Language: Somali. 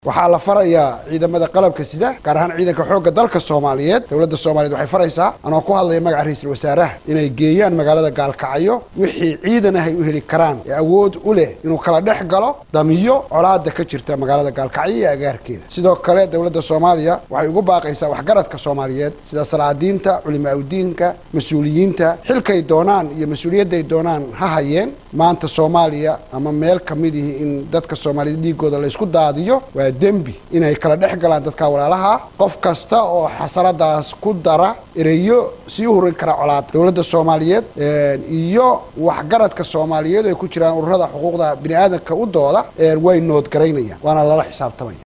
waxaa la farayaa ciidamada qalabka sida gaar ahaan ciidanka xoogga dalka soomaaliyeed dowladda soomaaliyeed waxay faraysaa anoo ku hadlaya magaca ra-iisul wasaaraha inay geeyaan magaalada gaalkacyo wixii ciidan ah ay u heli karaan ee awood u leh inuu kala dhex galo damiyo colaada ka jirta magaalada gaalkacyo iyo agaarkeeda sidoo kale dowladda soomaaliya waxay ugu baaqaysaa waxgaradka soomaaliyeed sida salaadiinta culimaaudiinka mas-uuliyiinta xilkay doonaan iyo mas-uuliyadday doonaan ha hayeen maanta soomaaliya ama meel ka midihi in dadka soomaaliyeed dhiigooda laysku daadiyo waa dembi inay kala dhex galaan dadka walaalaha qof kasta oo xasaradaas ku dara ereyo sii hurin kara colaada dowladda soomaaliyeed iyo waxgaradka soomaaliyeed ay ku jiraan ururada xuquuqda bini aadamka u dooda way noodgaraynayaan waana lala xisaabtamaya